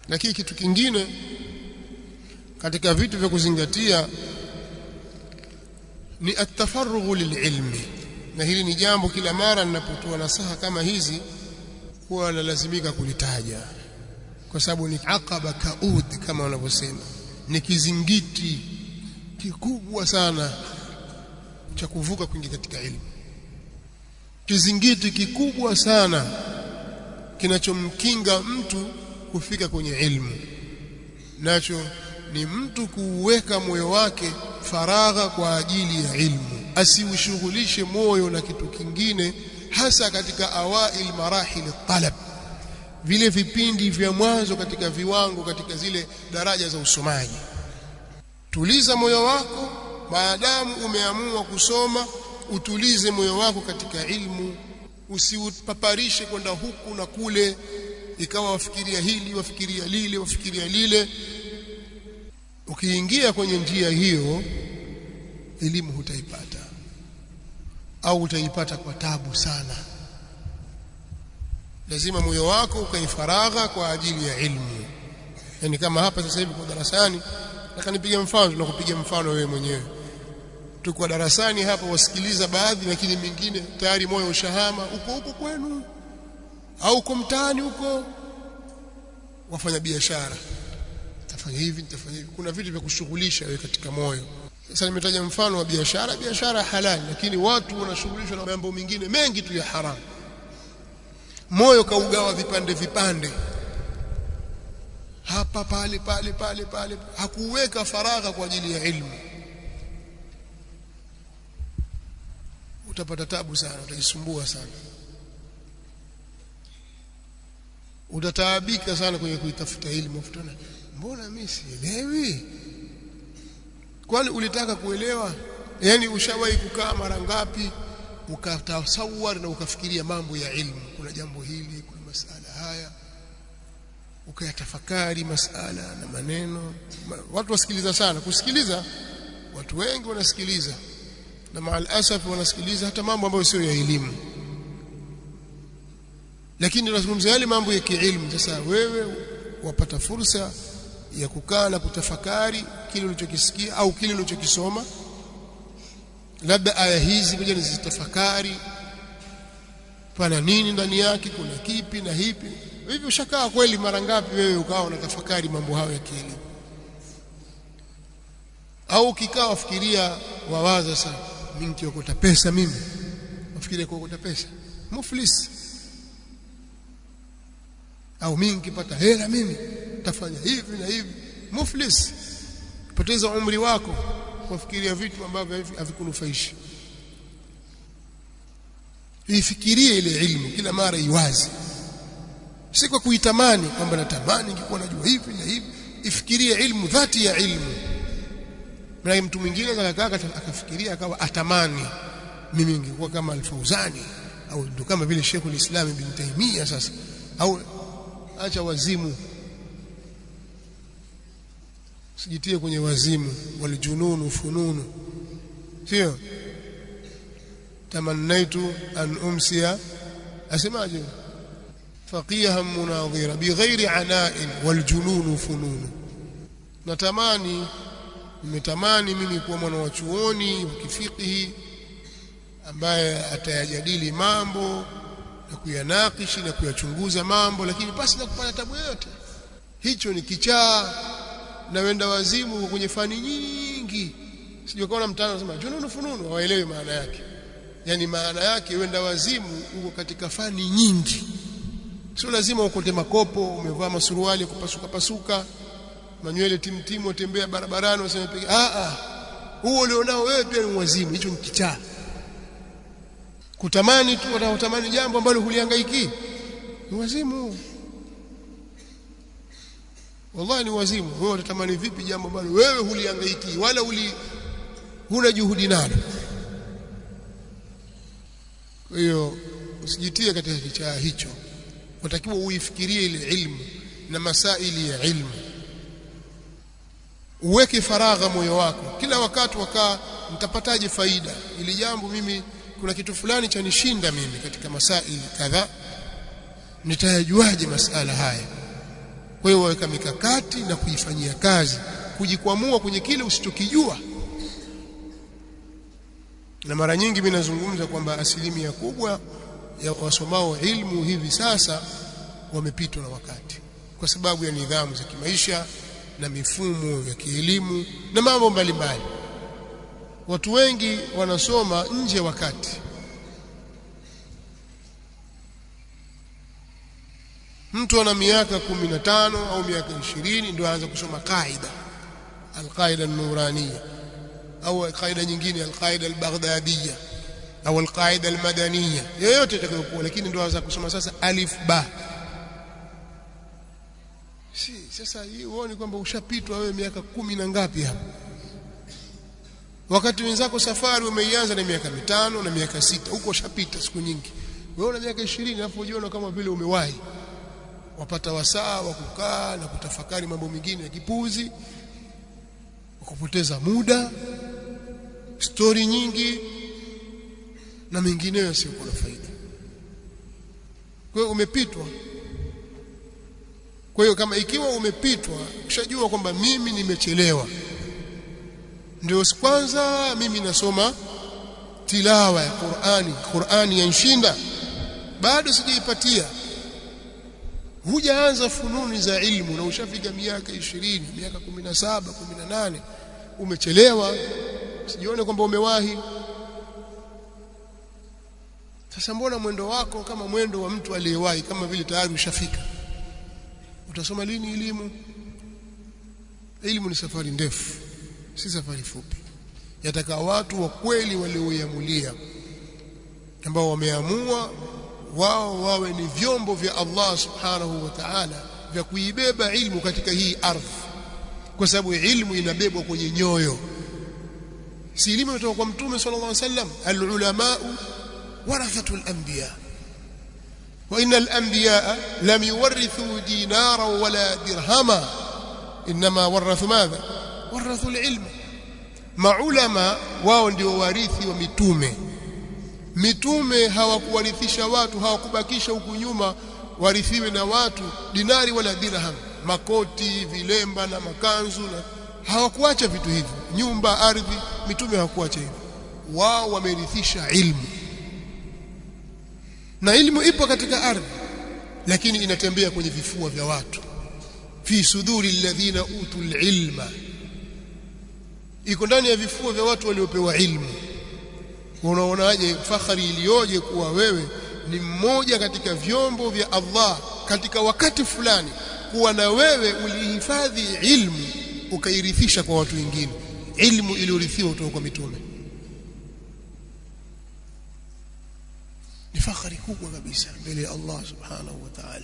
lakini kitu kingine katika vitu vya kuzingatia ni atafarughu lililmi na hili ni jambo kila mara ninapotoa nasaha kama hizi huwa nalazimika kulitaja kwa sababu ni aqaba kaud kama wanavyosema ni kizingiti kikubwa sana cha kuvuka kuingia katika ilmu kizingiti kikubwa sana kinachomkinga mtu kufika kwenye ilmu nacho ni mtu kuuweka moyo wake faragha kwa ajili ya ilmu asiushughulishe moyo na kitu kingine hasa katika awail marahil talab vile vipindi vya mwanzo katika viwango katika zile daraja za usomaji tuliza moyo wako maadamu umeamua kusoma utulize moyo wako katika ilmu usiupaparishe kwenda huku na kule ikawa wafikiria hili wafikiria lile wafikiria lile ukiingia kwenye njia hiyo elimu hutaipata au utaipata kwa tabu sana lazima moyo wako ukaifaragha kwa ajili ya ilmu yani kama hapa sasa hivi kwa darasani nataka nipige mfano tunakupiga mfano wewe mwenyewe tuko darasani hapa wasikiliza baadhi lakini mingine tayari moyo ushahama uko huko kwenu au uko mtaani huko wafanya biashara tafanya hivi nitafanya hivi kuna vitu vya kushughulisha wewe katika moyo sasa nimetaja mfano wa biashara biashara halali lakini watu wanashughulishwa na mambo mengine mengi tu ya haramu moyo kaugawa vipande vipande hapa pale pale pale pale hakuweka faragha kwa ajili ya ilmu utapata tabu sana utajisumbua sana utataabika sana kwenye kuitafuta elimu ufutana mbona mimi sielewi kwani ulitaka kuelewa yani ushawahi kukaa mara ngapi ukatasawar na ukafikiria mambo ya ilmu kuna jambo hili kuna masala haya ukayatafakari masala na maneno watu wasikiliza sana kusikiliza watu wengi wanasikiliza na maal asaf wanasikiliza hata mambo ambayo sio ya elimu lakini tunazungumzia yale mambo ya kiilmu sasa wewe wapata fursa ya kukaa na kutafakari kile ulichokisikia au kile ulichokisoma labda aya hizi ngoja nizitafakari pana nini ndani yake kuna kipi na hipi hivi ushakaa kweli mara ngapi wewe ukawa unatafakari mambo hayo ya kielimu au ukikaa wafikiria wawaza sana mimi nikiokota pesa mimi wafikiria kuokota pesa muflis au mimi nikipata hela mimi tafanya hivi na hivi muflis poteza umri wako kufikiria vitu ambavyo havikunufaishi ifikirie ile ilmu kila mara iwazi si kwa kuitamani kwamba natamani ningekuwa najua hivi na hivi ifikirie ilmu dhati ya ilmu na mtu mwingine akakaa akafikiria akawa atamani mimi ningekuwa kama al-Fauzani au ndo kama vile Sheikh al-Islam Ibn Taymiyyah sasa au acha wazimu sijitie kwenye wazimu waljununu fununu sio tamannaitu an umsiya asemaje faqihan munadhira bighairi ana'in waljununu fununu natamani nimetamani mimi kuwa mwana wa chuoni wa kifikihi ambaye atayajadili mambo na kuyanakishi na kuyachunguza mambo lakini pasi na kupata tabu yoyote hicho ni kichaa na wenda wazimu kwenye fani nyingi sijui kaona mtano anasema jununu fununu hawaelewi maana yake yani maana yake wenda wazimu uko katika fani nyingi sio lazima ukote makopo umevaa masuruali kupasuka pasuka manywele timtimu utembea barabarani useme piga a a huo ulionao wewe pia ni wazimu hicho ni kichaa kutamani tu unatamani jambo ambalo hulihangaiki ni wazimu wallahi ni wazimu wewe utatamani vipi jambo ambalo wewe hulihangaiki wala uli huna juhudi nalo kwa hiyo usijitie katika kichaa hicho unatakiwa uifikirie ile ilmu na masaili ya ilmu uweke faragha moyo wako kila wakati wakaa mtapataje faida ili jambo mimi kuna kitu fulani cha nishinda mimi katika masaili kadhaa nitayajuaje masala haya kwa hiyo waweka mikakati na kuifanyia kazi kujikwamua kwenye kile usichokijua na mara nyingi mimi nazungumza kwamba asilimia kubwa ya wasomao ilmu hivi sasa wamepitwa na wakati kwa sababu ya nidhamu za kimaisha na mifumo ya kielimu na mambo mbalimbali watu wengi wanasoma nje ya wakati mtu ana miaka 15 au miaka 20 ndio aanza kusoma kaida alqaida an-nuraniyya au kaida nyingine alqaida al-baghdadiyya au alqaida al-madaniyya yoyote itakayokuwa lakini ndio aanza kusoma sasa alif ba si sasa hii uone kwamba ushapitwa wewe miaka kumi na ngapi hapo wakati wenzako safari umeianza na miaka mitano na miaka sita huko ushapita siku nyingi wewe una miaka 20 alafu ujiona kama vile umewahi wapata wasaa wa kukaa na kutafakari mambo mengine ya kipuzi kupoteza muda stori nyingi na mengineyo yasiyokuwa na faida kwa hiyo umepitwa kwa hiyo kama ikiwa umepitwa ushajua kwamba mimi nimechelewa ndio kwanza mimi nasoma tilawa ya Qur'ani Qur'ani yanshinda bado sijaipatia hujaanza fununi za ilmu na ushafika miaka 20 miaka 17 18 umechelewa sijione kwamba umewahi sasa mbona mwendo wako kama mwendo wa mtu aliyewahi kama vile tayari ushafika utasoma lini elimu elimu ni safari ndefu si safari fupi yataka watu wa kweli walioiamulia ambao wameamua wao wawe ni vyombo vya Allah subhanahu wa ta'ala vya kuibeba ilmu katika hii ardhi kwa sababu ilmu inabebwa kwenye nyoyo si elimu kutoka kwa mtume sallallahu alaihi wasallam alulama warathatul anbiya wa innal anbiya lam yuwarithu dinara wala dirhama inma warathu madha warathu alilm maulama wao ndio warithi wa mitume mitume hawakuwarithisha watu hawakubakisha huku nyuma warithiwe na watu dinari wala dirham makoti vilemba na makanzu na hawakuacha vitu hivyo nyumba ardhi mitume hawakuacha hivyo wao wamerithisha ilmu na ilmu ipo katika ardhi lakini inatembea kwenye vifua vya watu fi suduri alladhina utul ilma iko ndani ya vifua vya watu waliopewa ilmu unaonaje fakhari iliyoje kuwa wewe ni mmoja katika vyombo vya Allah katika wakati fulani kuwa na wewe ulihifadhi ilmu ukairithisha kwa watu wengine ilmu iliyorithiwa kutoka kwa mitume ni fakhari kubwa kabisa mbele ya Allah subhanahu wa ta'ala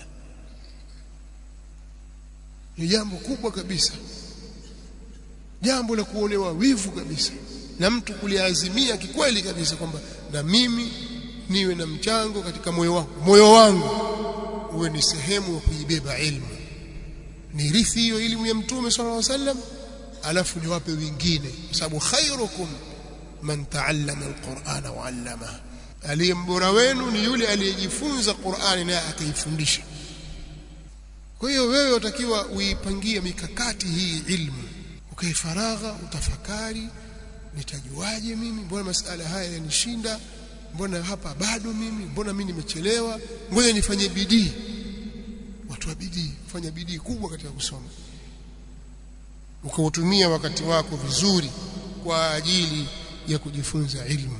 ni jambo kubwa kabisa jambo la kuonewa wivu kabisa na mtu kuliazimia kikweli kabisa kwamba na mimi niwe na mchango katika moyo wangu moyo wangu uwe ni sehemu ya kuibeba ilmu nirithi hiyo elimu ya mtume sallallahu alaihi wasallam alafu niwape wengine kwa sababu khairukum man taallama alqur'ana wa 'allama aliyembora wenu ni yule aliyejifunza Qur'ani naye akaifundisha kwa hiyo wewe utakiwa uipangie mikakati hii ilmu ukaifaragha utafakari nitajuaje mimi mbona masala haya yanishinda mbona hapa bado mimi mbona mimi nimechelewa ngoja nifanye bidii watu wa bidii fanya bidii kubwa katika kusoma ukautumia wakati wako vizuri kwa ajili ya kujifunza ilmu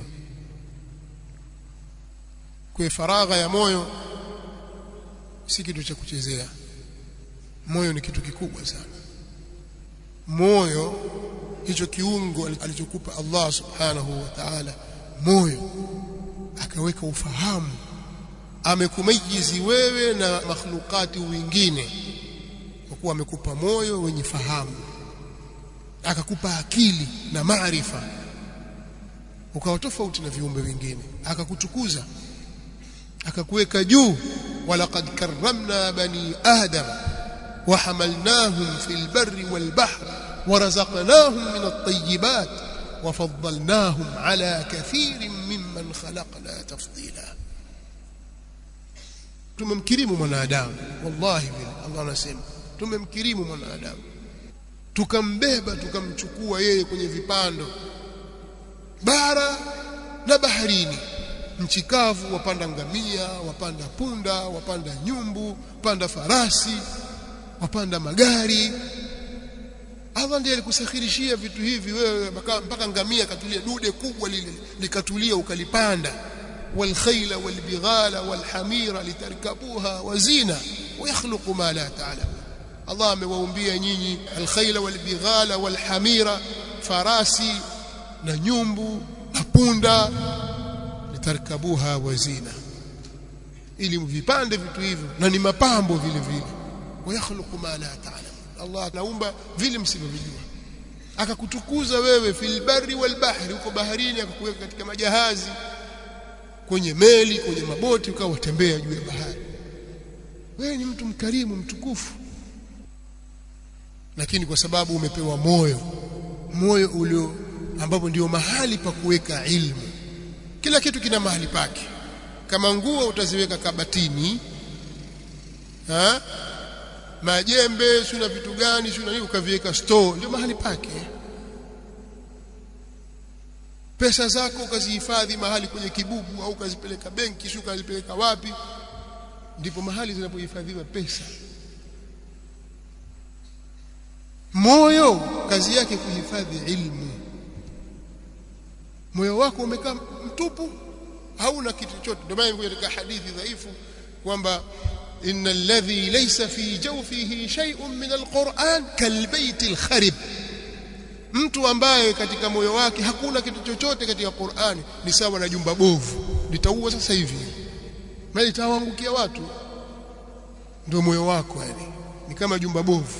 kwa faragha ya moyo si kitu cha kuchezea moyo ni kitu kikubwa sana moyo hicho kiungo alichokupa Allah subhanahu wa ta'ala moyo akaweka ufahamu amekumayizi wewe na makhlukati wengine kwa kuwa amekupa moyo wenye fahamu akakupa akili na maarifa ukawa tofauti na viumbe vingine akakutukuza akakuweka juu walaqad karramna bani adam وحملناهم في البر والبحر ورزقناهم من الطيبات وفضلناهم على كثير ممن خلقنا تفضيلا tumemkirimu mwanadamu wallahi vile Allah anasema tumemkirimu mwanadamu tukambeba tukamchukua yeye kwenye vipando bara na baharini nchi kavu wapanda ngamia wapanda punda wapanda nyumbu panda farasi wapanda magari Allah ndiye alikusakhirishia vitu hivi wewe mpaka ngamia katulia dude kubwa lile likatulia ukalipanda والخيل والبغال والحمير لتركبوها وزينة ويخلق ما لا تعلم الله amewaumbia nyinyi alkhayla walbighala walhamira farasi na nyumbu na punda litarkabuha wazina ili mvipande vitu hivyo na ni mapambo vile vile wayakhluqu ma la ta'lam Allah anaumba vile msivyojua akakutukuza wewe fil barri wal bahri uko baharini akakuweka katika majahazi kwenye meli kwenye maboti ukawa watembea juu ya bahari wewe ni mtu mkarimu mtukufu lakini kwa sababu umepewa moyo moyo ulio ambapo ndio mahali pa kuweka ilmu kila kitu kina mahali pake kama nguo utaziweka kabatini ha? majembe sio vitu gani sio nini ukaviweka store ndio mahali pake pesa zako ukazihifadhi mahali kwenye kibubu au ukazipeleka benki sio ukazipeleka wapi ndipo mahali zinapohifadhiwa pesa moyo kazi yake kuhifadhi ilmu moyo wako umekaa mtupu hauna kitu chochote ndio maana katika hadithi dhaifu kwamba inna alladhi laysa fi jawfihi shay'un min alquran kalbayt alkharib mtu ambaye katika moyo wake hakuna kitu chochote katika Qur'ani ni sawa na jumba bovu litaua sasa hivi na litawaangukia watu ndio moyo wako yani ni kama jumba bovu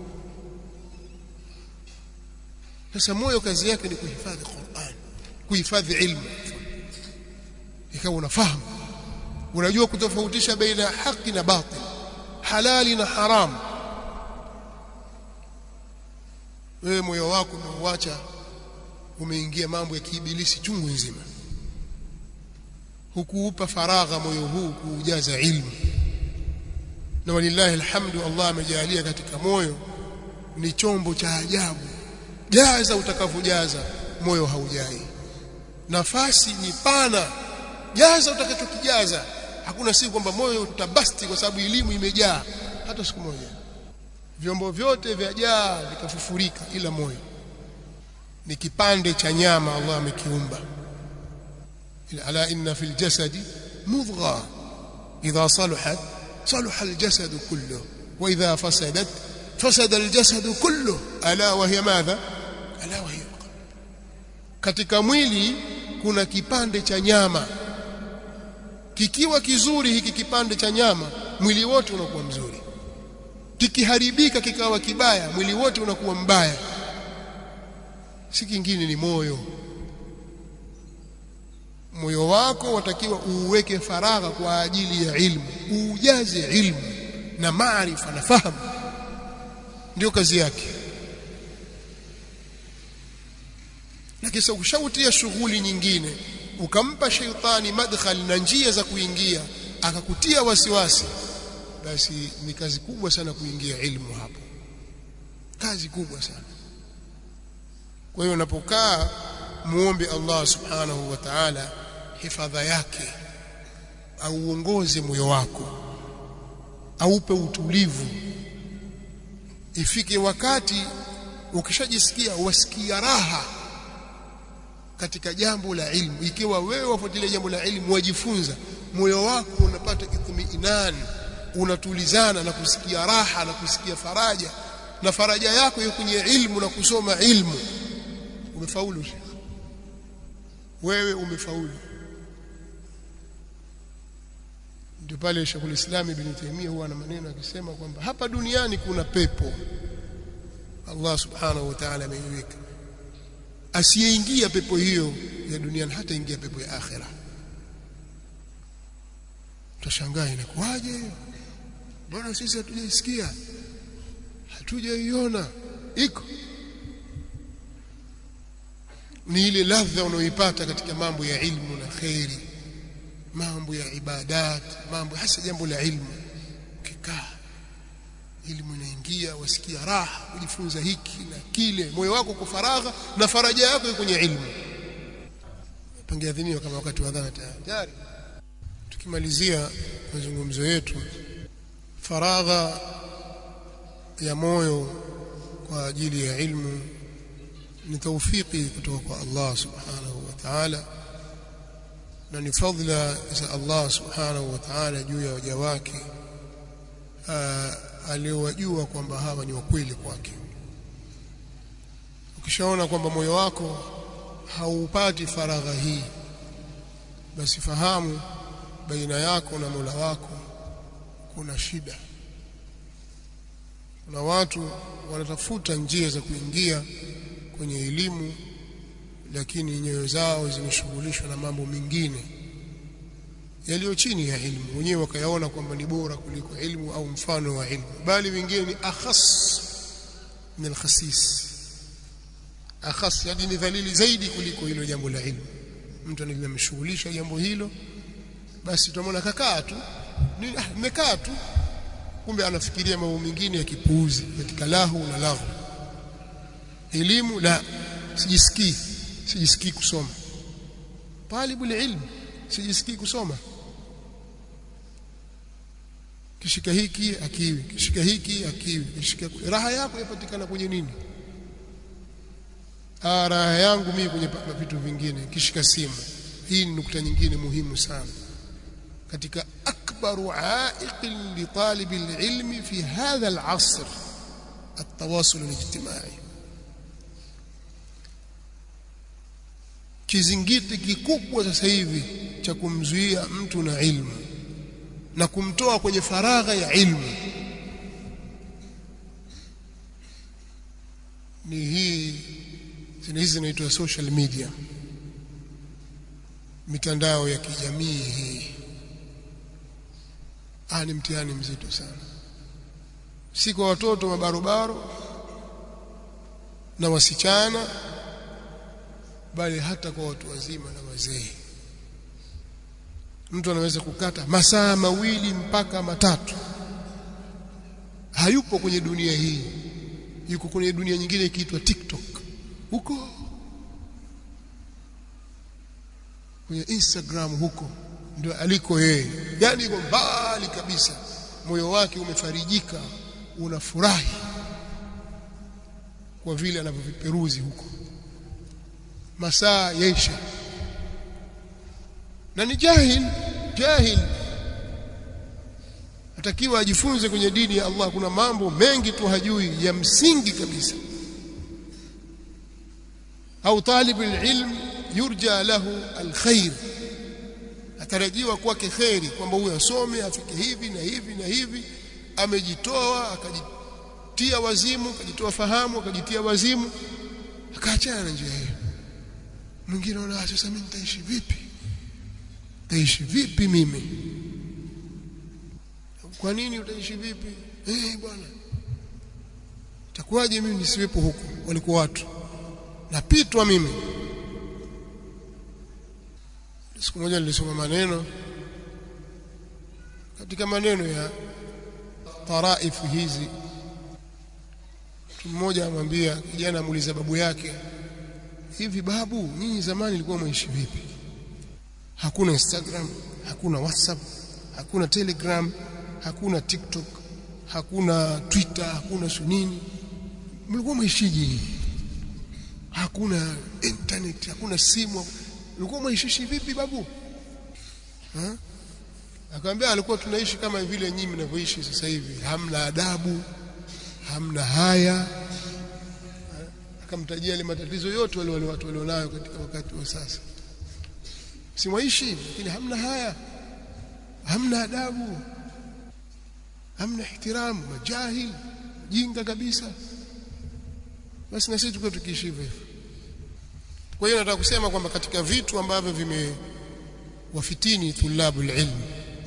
sasa moyo kazi yake ni kuhifadhi Qur'an kuhifadhi ilmu ikawa unafahamu unajua kutofautisha baina ya haki na batil halali na haramu wewe moyo wako umeuacha umeingia mambo ya kiibilisi chungu nzima hukuupa faragha moyo huu kuujaza ilmu na walillahi alhamdu Allah amejalia katika moyo ni chombo cha ajabu jaza utakavyojaza moyo haujai nafasi ni pana jaza utakachokijaza hakuna siku kwamba moyo utabasti kwa sababu elimu imejaa hata siku moja vyombo vyote vyajaa vikafufurika ila moyo ni kipande cha nyama Allah amekiumba ala inna fil jasadi mudgha idha salahat salaha aljasad kulluhu wa idha fasadat fasada aljasad kulluhu ala wa hiya madha ala wa hiya katika mwili kuna kipande cha nyama kikiwa kizuri hiki kipande cha nyama mwili wote unakuwa mzuri kikiharibika kikawa kibaya mwili wote unakuwa mbaya si kingine ni moyo moyo wako watakiwa uuweke faragha kwa ajili ya ilmu uujaze ilmu na maarifa na fahamu ndio kazi yake na kisha ukishautia shughuli nyingine ukampa sheitani madkhal na njia za kuingia akakutia wasiwasi basi ni kazi kubwa sana kuingia ilmu hapo kazi kubwa sana kwa hiyo unapokaa muombe Allah subhanahu wa ta'ala hifadha yake au uongoze moyo wako aupe utulivu ifike wakati ukishajisikia wasikia raha katika jambo la ilmu ikiwa wewe wafuatilia jambo la ilmu wajifunza moyo wako unapata itmiinan unatulizana na kusikia raha na kusikia faraja na faraja yako iko kwenye ilmu na kusoma ilmu umefaulu shekh wewe umefaulu ndio pale Sheikhul Islam Ibn Taymiyyah huwa na maneno akisema kwamba hapa duniani kuna pepo Allah subhanahu wa ta'ala ameiweka asiyeingia pepo hiyo ya duniani hata ingia pepo ya akhera tutashangaa inakuwaje mbona sisi hatujaisikia hatujaiona iko ni ile ladha unaoipata katika mambo ya ilmu na khairi mambo ya ibadat mambo hasa jambo la ilmu ukikaa elimu inaingia wasikia raha kujifunza hiki na kile moyo wako uko faragha na faraja yako iko kwenye ilmu pangeadhiniwa kama wakati wa adhana tayari tukimalizia mazungumzo yetu faragha ya moyo kwa ajili ya ilmu ni taufiki kutoka kwa Allah subhanahu wa ta'ala na ni fadhila za Allah subhanahu wa ta'ala juu ya waja wake aliyowajua kwamba hawa ni wakweli kwake ukishaona kwamba moyo wako haupati faragha hii basi fahamu baina yako na Mola wako kuna shida kuna watu wanatafuta njia za kuingia kwenye elimu lakini nyoyo zao zimeshughulishwa na mambo mengine yaliyo chini ya ilmu wenyewe wakayaona kwamba ni bora kuliko ilmu au mfano wa ilmu bali wengine ni akhas min alkhasis akhas yani ni dhalili zaidi kuliko hilo jambo la ilmu mtu anamshughulisha jambo hilo basi tutamwona kakaa tu nimekaa tu kumbe anafikiria mambo mengine ya kipuuzi katika lahu na lahu elimu la sijisikii sijisikii kusoma talibul ilm sijisikii kusoma kishika hiki akiwi kishika hiki akiwi kishika raha yako yapatikana kwenye nini ah raha yangu mimi kwenye vitu vingine kishika simu hii ni nukta nyingine muhimu sana katika akbaru aiq li talib alilm fi hadha alasr التواصل الاجتماعي kizingiti kikubwa sasa hivi cha kumzuia mtu na ilmu na kumtoa kwenye faragha ya ilmu ni hii hizi zinaitwa social media mitandao ya kijamii hii ah ni mtihani mzito sana si kwa watoto mabarobaro na wasichana bali hata kwa watu wazima na wazee mtu anaweza kukata masaa mawili mpaka matatu hayupo kwenye dunia hii yuko kwenye dunia nyingine ikiitwa TikTok huko kwenye Instagram huko ndio aliko yeye yani yuko mbali kabisa moyo wake umefarijika unafurahi kwa vile anavyoviperuzi huko masaa yaisha na ni jahil jahil atakiwa ajifunze kwenye dini ya Allah kuna mambo mengi tu hajui ya msingi kabisa au talib alilm yurja lahu alkhair atarajiwa kwake khairi kwamba huyo asome afike hivi na hivi na hivi amejitoa akajitia wazimu akajitoa fahamu akajitia wazimu akaachana na njia hiyo mwingine anaona sasa mimi nitaishi vipi taishi vipi mimi kwa nini utaishi vipi eh hey, bwana itakuwaje mimi nisiwepo huku walikuwa watu napitwa mimi siku moja nilisoma maneno katika maneno ya taraifu hizi mtu mmoja amwambia kijana amuuliza babu yake hivi babu nyinyi zamani ilikuwa mwishi vipi hakuna Instagram hakuna WhatsApp hakuna Telegram hakuna TikTok hakuna Twitter hakuna sunini mlikuwa mwaishiji hakuna internet hakuna simu ulikuwa mwaishishi vipi babu ha? akamwambia alikuwa tunaishi kama vile nyinyi mnavyoishi sasa hivi hamna adabu hamna haya akamtajia ile matatizo yote wale wale watu walionayo katika wakati wa sasa simwaishi lakini hamna haya hamna adabu hamna ihtiramu majahil jinga kabisa basi na sisi tuko tukiishi hivyo kwa hiyo nataka kusema kwamba katika vitu ambavyo vimewafitini thulabu ilmu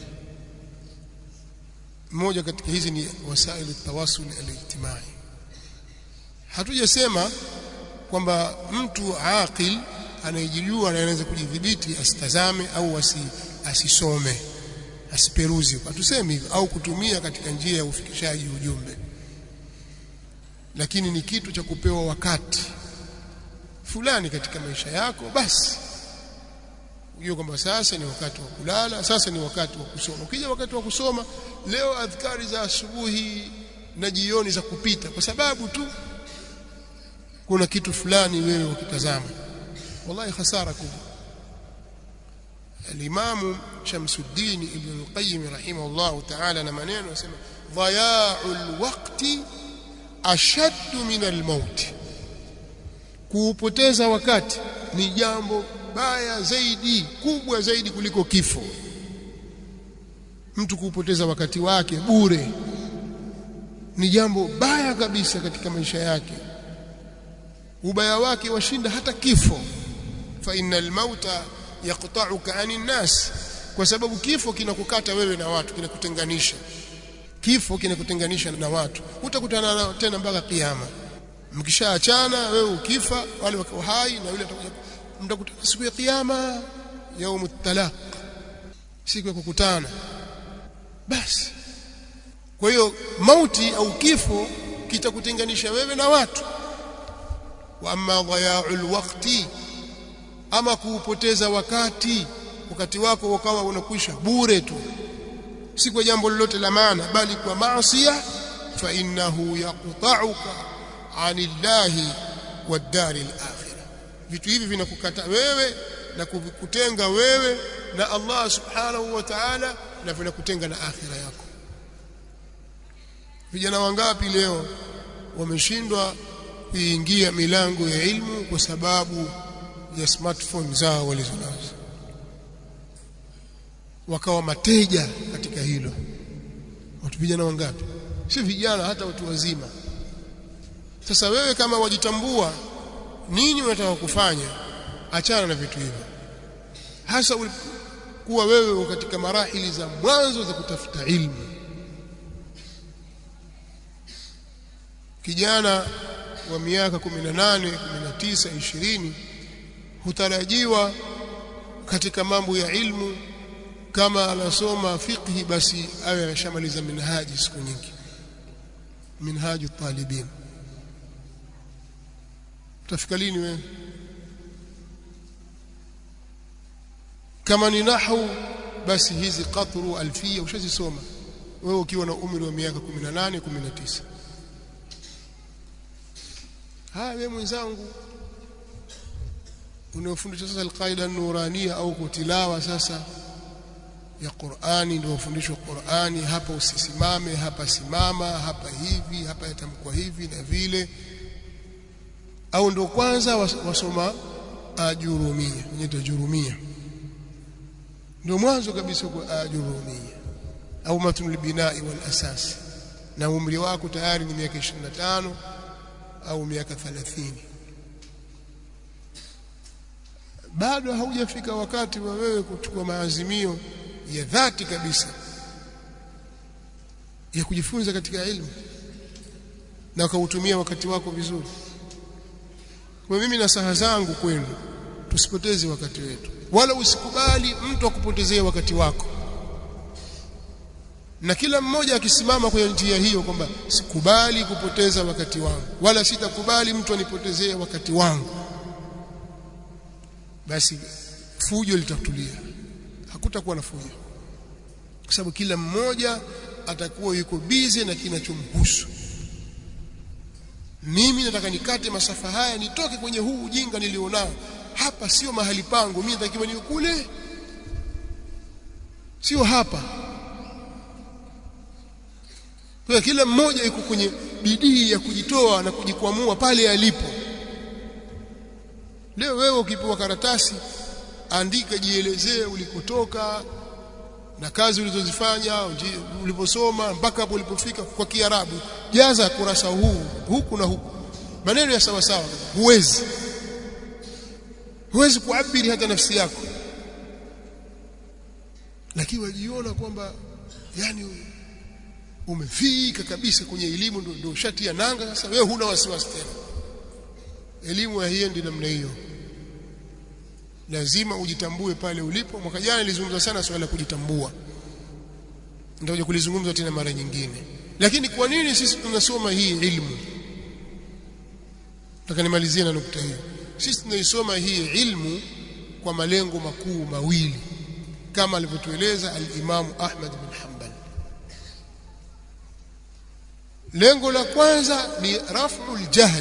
mmoja katika hizi ni wasaili tawasul alijtimai hatujasema kwamba mtu aqil anayejijua na anaweza kujidhibiti asitazame au asi, asisome asiperuzi hatusemi hivyo au kutumia katika njia ya ufikishaji ujumbe lakini ni kitu cha kupewa wakati fulani katika maisha yako basi ujue kwamba sasa ni wakati wa kulala sasa ni wakati wa kusoma ukija wakati wa kusoma leo adhkari za asubuhi na jioni za kupita kwa sababu tu kuna kitu fulani wewe ukitazama wallahi hasara kubwa الإمام شمس الدين ابن القيم رحمه الله تعالى نمانين وسمى ضياع الوقت أشد من الموت kuupoteza wakati ni jambo baya zaidi kubwa zaidi kuliko kifo mtu kuupoteza wakati wake bure ni jambo baya kabisa katika maisha yake ubaya wake washinda hata kifo fa innal mauta yaqta'uka 'anil nas kwa sababu kifo kinakukata wewe na watu kinakutenganisha kifo kinakutenganisha na watu utakutana nao tena mpaka kiyama mkishaachana wewe ukifa wale wako hai na yule atakuja mtakutana siku ya kiyama yaumut talaq siku ya kukutana basi kwa hiyo mauti au kifo kitakutenganisha wewe na watu wa amma dhaya'ul waqti ama kuupoteza wakati wakati wako ukawa unakwisha bure tu si kwa jambo lolote la maana bali kwa maasiya fa innahu yaqta'uka 'anillahi wad-dari al-akhirah vitu hivi vinakukata wewe na kukutenga wewe na Allah subhanahu wa ta'ala na vinakutenga na akhira yako vijana wangapi leo wameshindwa kuingia milango ya ilmu kwa sababu ya smartphone zao walizonazo wakawa mateja katika hilo watu vijana wangapi si vijana hata watu wazima sasa wewe kama wajitambua nini unataka kufanya achana na vitu hivyo hasa kuwa wewe katika marahili za mwanzo za kutafuta ilmu kijana wa miaka 18 19 20 hutarajiwa katika mambo ya ilmu kama anasoma fiqhi basi awe ameshamaliza minhaji siku nyingi minhaju talibin utafika lini wewe kama ni nahwu basi hizi qatru alfia ushazisoma wewe ukiwa na umri wa miaka 18 19 haya wewe mwenzangu unaofundisha sasa alqaida nurania au kutilawa sasa ya Qur'ani ndio ufundishwe Qur'ani hapa usisimame hapa simama hapa hivi hapa yatamkwa hivi na vile au ndio kwanza wasoma ajurumia inaitwa jurumia ndio mwanzo kabisa kwa ajurumia au matnul binai wal asas na umri wako tayari ni miaka 25 au miaka 30 bado haujafika wakati wa wewe kuchukua maazimio ya dhati kabisa ya kujifunza katika elimu na ukautumia wakati wako vizuri kwa mimi na saha zangu kwenu tusipoteze wakati wetu wala usikubali mtu akupotezee wakati wako na kila mmoja akisimama kwenye njia hiyo kwamba sikubali kupoteza wakati wangu wala sitakubali mtu anipotezee wakati wangu basi fujo litatulia hakutakuwa na fujo kwa sababu kila mmoja atakuwa yuko bize na kinachomhusu mimi nataka nikate masafa haya nitoke kwenye huu ujinga nilionao hapa sio mahali pangu mimi natakiwa niwe kule sio hapa kwa kila mmoja yuko kwenye bidii ya kujitoa na kujikwamua pale alipo leo wewe ukipewa karatasi andika jielezee ulikotoka na kazi ulizozifanya uliposoma mpaka hapo ulipofika kwa Kiarabu jaza kurasa huu huku na huku maneno ya sawa sawa huwezi huwezi kuabiri hata nafsi yako lakini wajiona kwamba yani umefika kabisa kwenye elimu ndio ndio shati ya nanga sasa wewe huna wasiwasi tena elimu haiendi namna hiyo lazima ujitambue pale ulipo mwaka jana nilizungumza sana swala la kujitambua ndio kulizungumza tena mara nyingine lakini kwa nini sisi tunasoma hii ilmu nataka nimalizie na nukta hiyo sisi tunaisoma hii ilmu kwa malengo makuu mawili kama alivyotueleza al-Imam Ahmad bin Hanbal lengo la kwanza ni raf'ul jahl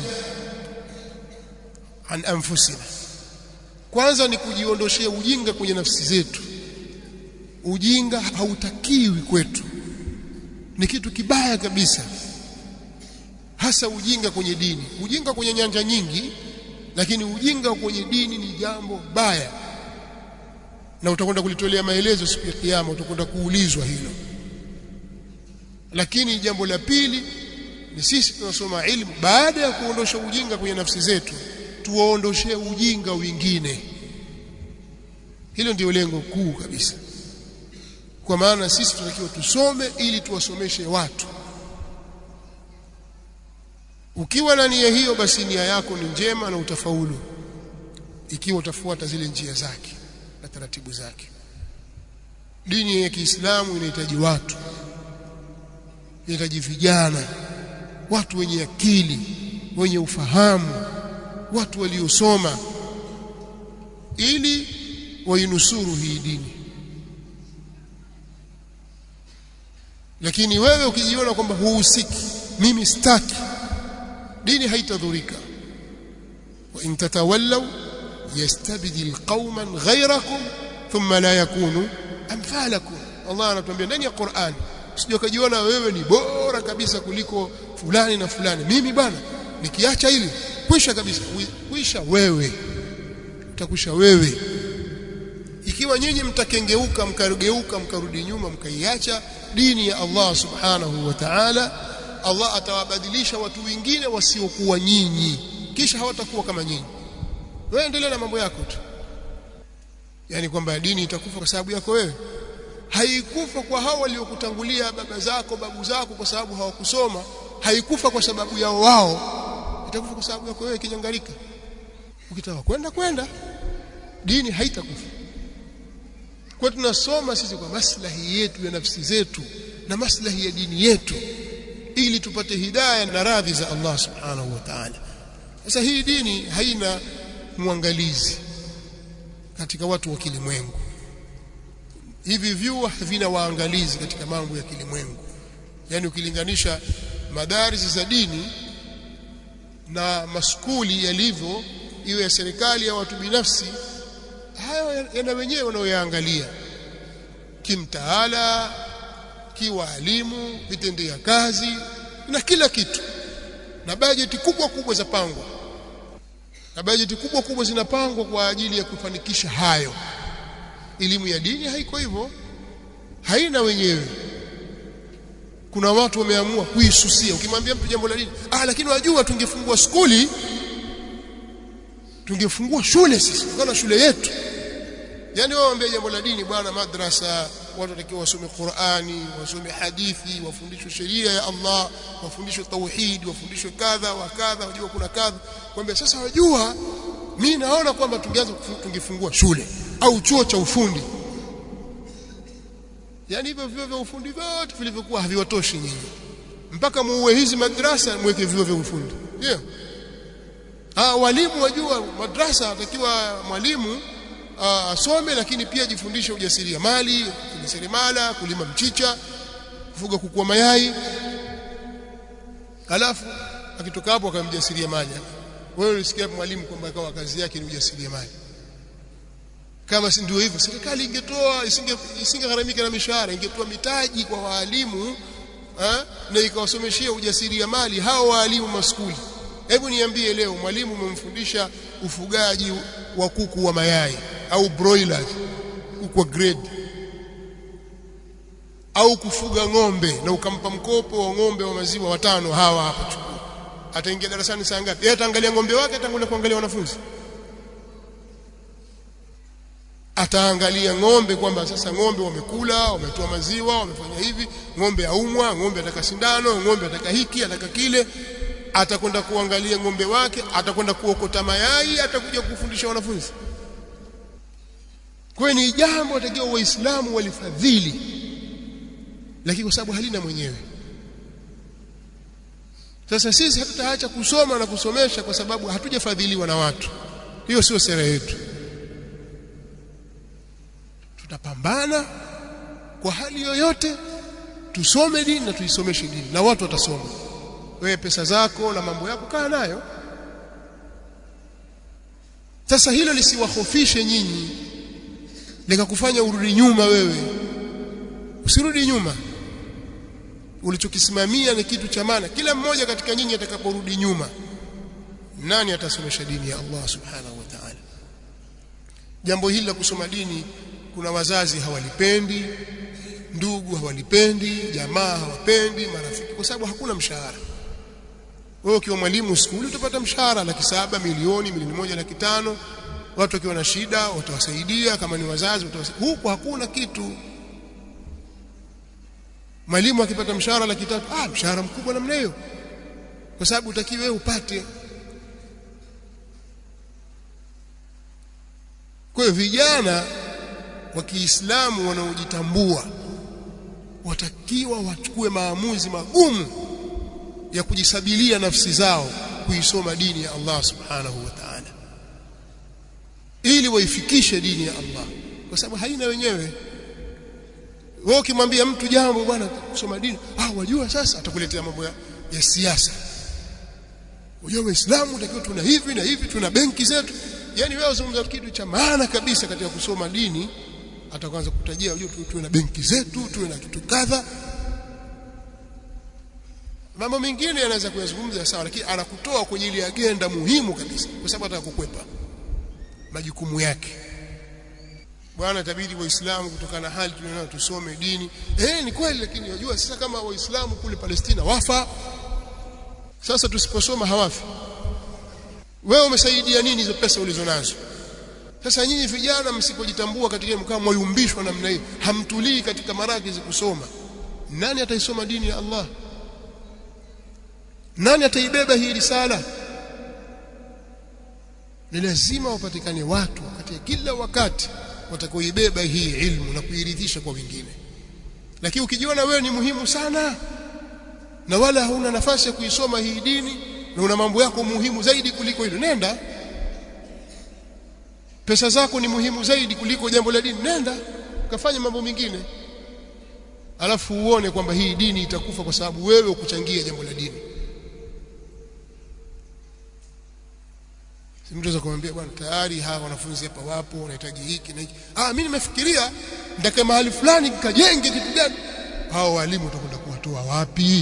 an anfusina kwanza ni kujiondoshea ujinga kwenye nafsi zetu ujinga hautakiwi kwetu ni kitu kibaya kabisa hasa ujinga kwenye dini ujinga kwenye nyanja nyingi lakini ujinga kwenye dini ni jambo baya na utakwenda kulitolea maelezo siku ya kiyama utakwenda kuulizwa hilo lakini jambo la pili ni sisi tunasoma ilmu baada ya kuondosha ujinga kwenye nafsi zetu tuwaondoshee ujinga wengine hilo ndio lengo kuu kabisa kwa maana sisi tunatakiwa tusome ili tuwasomeshe watu ukiwa na nia hiyo basi nia yako ni njema na utafaulu ikiwa utafuata zile njia zake na taratibu zake dini ya Kiislamu inahitaji watu inahitaji vijana watu wenye akili wenye ufahamu watu waliosoma ili wainusuru hii dini lakini wewe ukijiona kwamba huhusiki mimi sitaki dini haitadhurika wa in tatawallaw yastabdil qauman ghayrakum thumma la yakunu amthalakum Allah anatuambia ndani ya Qur'an usije kujiona wewe ni bora kabisa kuliko fulani na fulani mimi bwana nikiacha hili kwisha kabisa kwisha wewe utakwisha wewe ikiwa nyinyi mtakengeuka mkarugeuka mkarudi nyuma mkaiacha dini ya Allah subhanahu wa ta'ala Allah atawabadilisha watu wengine wasiokuwa nyinyi kisha hawatakuwa kama nyinyi wewe endelea na mambo yako tu yani kwamba dini itakufa kwa sababu yako wewe haikufa kwa hao waliokutangulia baba zako babu zako kwa sababu hawakusoma haikufa kwa sababu yao wao itakufa kwa sababu yako wewe kinyangalika ukitaka kwenda kwenda dini haitakufa kwa tunasoma sisi kwa maslahi yetu ya nafsi zetu na maslahi ya dini yetu ili tupate hidayah na radhi za Allah subhanahu wa ta'ala sasa hii dini haina mwangalizi katika watu wa kilimwengu hivi vyuo havina waangalizi katika mambo ya kilimwengu yani ukilinganisha madaris za dini na maskuli yalivyo iwe ya serikali au watu binafsi hayo yana wenyewe wanaoyaangalia kimtaala kiwaalimu vitendea kazi na kila kitu na bajeti kubwa kubwa za pangwa na bajeti kubwa kubwa zinapangwa kwa ajili ya kufanikisha hayo elimu ya dini haiko hivyo haina wenyewe kuna watu wameamua kuisusia ukimwambia mtu jambo la dini ah lakini wajua tungefungua skuli tungefungua shule sisi kana shule yetu yani wao waambia jambo la dini bwana madrasa watu watakiwa wasome Qur'ani wasome hadithi wafundishwe sheria ya Allah wafundishwe tauhid wafundishwe kadha wa kadha wajua kuna kadha kwamba sasa wajua mimi naona kwamba tungeanza tungefungua shule au chuo cha ufundi yani hivyo vyuo vya ufundi vyote vilivyokuwa haviwatoshi nyinyi mpaka muue hizi madrasa mweke vyuo vya ufundi ndio ah walimu wajua madrasa atakiwa mwalimu asome lakini pia jifundishe ujasiriamali kujiseremala kulima mchicha kufuga kuku mayai alafu akitoka hapo akamjasiriamali wewe ulisikia mwalimu kwamba akawa kazi yake ni ujasiriamali kama si ndio hivyo serikali ingetoa isinge isingegharamika na mishahara ingetoa mitaji kwa waalimu ha? na ikawasomeshia ujasiriamali hao waalimu maskuli hebu niambie leo mwalimu umemfundisha ufugaji wa kuku wa mayai au broilers kuku wa grade au kufuga ng'ombe na ukampa mkopo wa ng'ombe wa maziwa watano hawa hapa chukua ataingia darasani saa ngapi yeye ataangalia ng'ombe wake ataangalia kuangalia wanafunzi ataangalia ng'ombe kwamba sasa ng'ombe wamekula wametoa maziwa wamefanya hivi ng'ombe aumwa ng'ombe ataka sindano ng'ombe ataka hiki ataka kile atakwenda kuangalia ng'ombe wake atakwenda kuokota mayai atakuja kufundisha wanafunzi kwa ni jambo watakiwa waislamu walifadhili lakini kwa sababu halina mwenyewe sasa sisi hatutaacha kusoma na kusomesha kwa sababu hatujafadhiliwa na watu hiyo sio sera yetu tutapambana kwa hali yoyote tusome dini na tuisomeshe dini na watu watasoma wewe pesa zako na mambo yako kaa nayo sasa hilo lisiwahofishe nyinyi likakufanya urudi nyuma wewe usirudi nyuma ulichokisimamia ni kitu cha maana kila mmoja katika nyinyi atakaporudi nyuma nani atasomesha dini ya Allah subhanahu wa ta'ala jambo hili la kusoma dini kuna wazazi hawalipendi ndugu hawalipendi jamaa hawapendi marafiki kwa sababu hakuna mshahara wewe ukiwa mwalimu skuli utapata mshahara laki saba milioni milioni moja laki tano watu wakiwa na shida watawasaidia kama ni wazazi watawasaidia huku hakuna kitu mwalimu akipata mshahara laki tatu ah mshahara mkubwa namna hiyo kwa sababu utakiwe wewe upate kwa hiyo vijana wa Kiislamu wanaojitambua watakiwa wachukue maamuzi magumu ya kujisabilia nafsi zao kuisoma dini ya Allah subhanahu wa ta'ala ili waifikishe dini ya Allah kwa sababu haina wenyewe wewe ukimwambia mtu jambo bwana kusoma dini ah wajua sasa atakuletea mambo ya, ya siasa wajua waislamu takiwa tuna hivi na hivi tuna benki zetu yani wewe uzungumza kitu cha maana kabisa katika kusoma dini ataanza kutajia unajua tuwe na benki zetu tuwe na kitu kadha mambo mengine yanaweza kuyazungumza sawa lakini anakutoa kwenye ile agenda muhimu kabisa kwa sababu ataka kukwepa majukumu yake bwana tabidi waislamu kutokana na hali tunayo tusome dini eh ni kweli lakini unajua sasa kama waislamu kule Palestina wafa sasa tusiposoma hawafi wewe umesaidia nini hizo pesa ulizonazo sasa nyinyi vijana msipojitambua katika mkao mwayumbishwa namna hii hamtulii katika marakizi kusoma nani ataisoma dini ya Allah nani ataibeba hii risala ni lazima wapatikane watu katika kila wakati watakaoibeba hii ilmu na kuiridhisha kwa wengine lakini ukijiona wewe ni muhimu sana na wala hauna nafasi ya kuisoma hii dini na una mambo yako muhimu zaidi kuliko hilo nenda pesa zako ni muhimu zaidi kuliko jambo la dini nenda ukafanya mambo mengine alafu uone kwamba hii dini itakufa kwa sababu wewe ukuchangia jambo la dini mtu anaweza kumwambia bwana tayari hawa wanafunzi hapa wapo wanahitaji hiki na hiki ah mimi nimefikiria nitakae mahali fulani nikajenge kitu gani hao walimu watakwenda kuwatoa wapi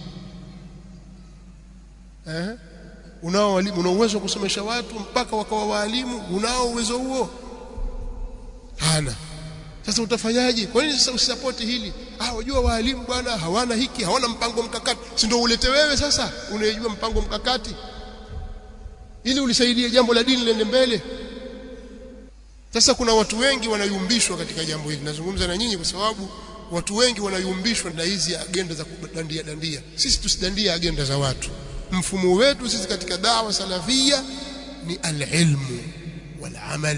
eh unao walimu una uwezo wa kusomesha watu mpaka wakawa walimu unao uwezo huo hana sasa utafanyaje kwa nini sasa usipoti hili ah wajua walimu bwana hawana hiki hawana mpango mkakati si ndio ulete wewe sasa unayejua mpango mkakati ili ulisaidie jambo la dini liende mbele sasa kuna watu wengi wanayumbishwa katika jambo hili nazungumza na nyinyi kwa sababu watu wengi wanayumbishwa na hizi agenda za kudandia dandia sisi tusidandia agenda za watu mfumo wetu sisi katika dawa salafia ni alilmu walamal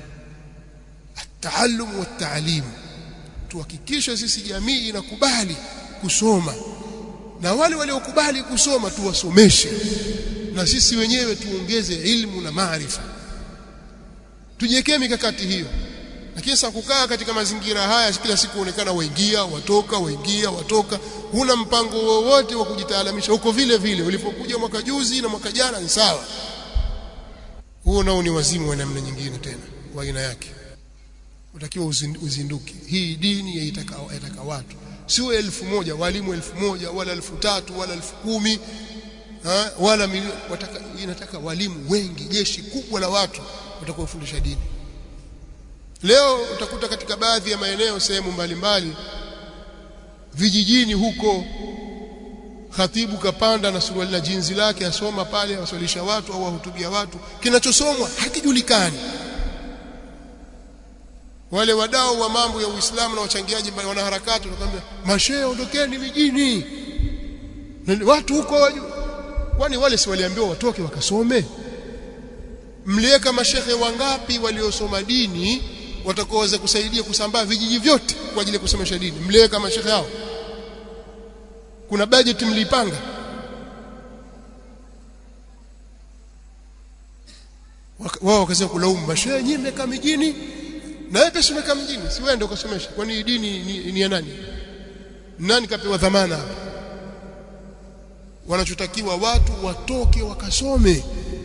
التعلم والتعليم tuhakikishe sisi jamii inakubali kusoma na wale waliokubali kusoma tuwasomeshe na sisi wenyewe tuongeze ilmu na maarifa tujiwekee mikakati hiyo lakini sasa kukaa katika mazingira haya kila siku kuonekana waingia watoka waingia watoka huna mpango wowote wa kujitaalamisha huko vile vile ulipokuja mwaka juzi na mwaka jana ni sawa huo nao ni wazimu wa namna nyingine tena wa aina yake utakiwa uzinduke hii dini yaitaka yataka watu sio elfu moja walimu elfu moja wala elfu tatu wala elfu kumi ha, wala milioni wataka inataka walimu wengi jeshi kubwa la watu watakaofundisha dini leo utakuta katika baadhi ya maeneo sehemu mbalimbali vijijini huko khatibu kapanda na suruali na jinzi lake asoma pale awaswalisha watu au wahutubia watu kinachosomwa hakijulikani wale wadau wa mambo ya Uislamu na wachangiaji wanaharakati wanakuambia mashehe ondokeni mijini watu huko kwani wale si waliambiwa watoke wakasome mliweka mashehe wangapi waliosoma dini watakaoweza kusaidia kusambaa vijiji vyote kwa ajili ya kusomesha dini mliweka mashehe hao kuna budget mlipanga wao wakasema kulaumu mashehe nyinyi mmekaa mijini na wewe pesa umekaa mjini si wewe ndio ukasomesha kwani dini ni, ni ya nani nani kapewa dhamana hapa wanachotakiwa watu watoke wakasome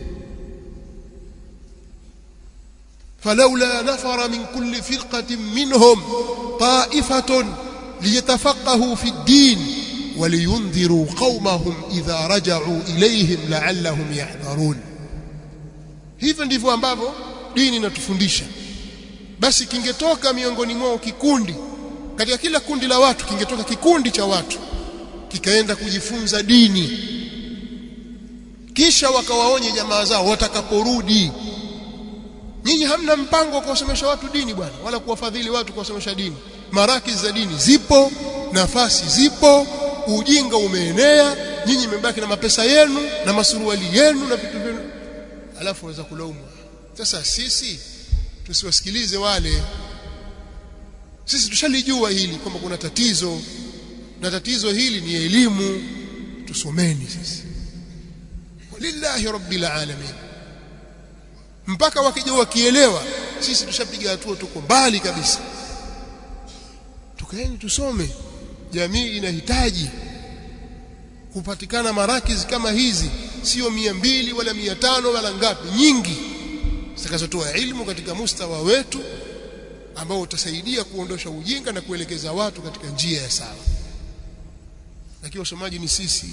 فلولا نفر من كل فرقة منهم طائفة ليتفقهوا في الدين ولينذروا قومهم إذا رجعوا إليهم لعلهم يحذرون hivyo ndivyo ambavyo dini inatufundisha basi kingetoka miongoni mwao kikundi katika kila kundi la watu kingetoka kikundi cha watu kikaenda kujifunza dini kisha wakawaonye jamaa zao watakaporudi nyinyi hamna mpango wa kuwasomesha watu dini bwana wala kuwafadhili watu kuwasomesha dini maraki za dini zipo nafasi zipo ujinga umeenea nyinyi mmebaki na mapesa yenu na masuruali yenu na vitu vyenu alafu waweza kulaumu sasa sisi tusiwasikilize wale sisi tushalijua hili kwamba kuna tatizo na tatizo hili ni elimu tusomeni sisi walillahi rabbil alamin mpaka wakija wakielewa sisi tushapiga hatua tuko mbali kabisa tukaeni tusome jamii inahitaji kupatikana marakizi kama hizi sio mia mbili wala mia tano wala ngapi nyingi zitakazotoa ilmu katika mustawa wetu ambao utasaidia kuondosha ujinga na kuelekeza watu katika njia ya sawa lakini wasomaji ni sisi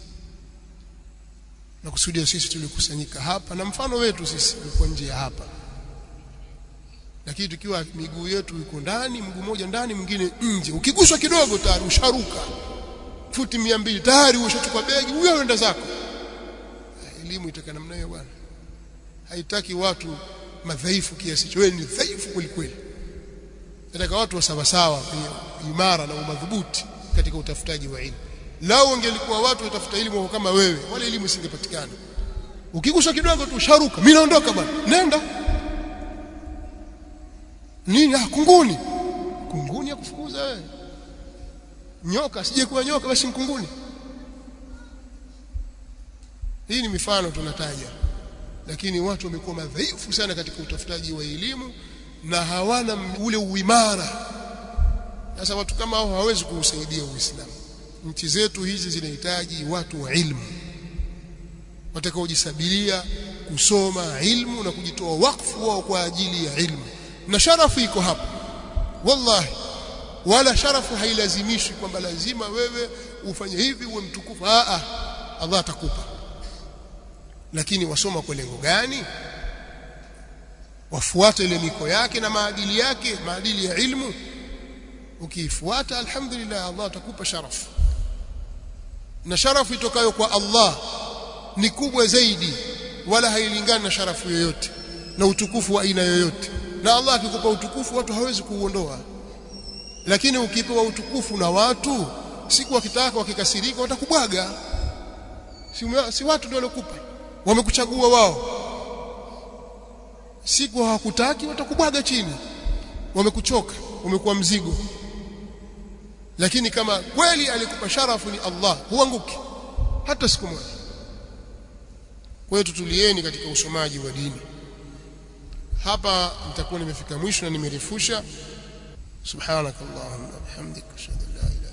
na kusudia sisi tulikusanyika hapa na mfano wetu sisi ulikuwa nje ya hapa lakini tukiwa miguu yetu iko ndani mguu mmoja ndani mwingine nje ukiguswa kidogo tayari usharuka futi mia mbili tayari ushachukua begi huyo enda zako elimu itaka namna hiyo bwana haitaki watu madhaifu kiasi cha wewe ni dhaifu kweli kweli nataka watu wa sawa sawa imara na umadhubuti katika utafutaji wa elimu lao ungelikuwa watu watafuta elimu kama wewe wala elimu isingepatikana ukiguswa kidogo tu sharuka mimi naondoka bwana nenda nini ah kunguni kunguni ya kufukuza wewe nyoka sije kuwa nyoka basi kunguni hii ni mifano tunataja lakini watu wamekuwa madhaifu sana katika utafutaji wa elimu na hawana ule uimara sasa watu kama hao hawawezi kuusaidia uislamu nchi zetu hizi zinahitaji watu wa ilmu watakaojisabiria kusoma ilmu na kujitoa wakfu wao kwa ajili ya ilmu na sharafu iko hapa wallahi wala sharafu hailazimishi kwamba lazima wewe ufanye hivi uwe mtukufu a a Allah atakupa lakini wasoma kwa lengo gani wafuate ile miko yake na maadili yake maadili ya ilmu ukiifuata alhamdulillah Allah atakupa sharafu na sharafu itokayo kwa Allah ni kubwa zaidi wala hailingani na sharafu yoyote na utukufu wa aina yoyote na Allah akikupa utukufu watu hawezi kuuondoa lakini ukipewa utukufu na watu siku wakitaka wakikasirika watakubwaga si, si watu ndio waliokupa wamekuchagua wao siku hawakutaki watakubwaga chini wamekuchoka umekuwa mzigo lakini kama kweli alikupa sharafu ni Allah huanguki hata siku moja kwa hiyo tutulieni katika usomaji wa dini hapa nitakuwa nimefika mwisho na nimerefusha subhanakallahumma bihamdika ashhadu an la ilaha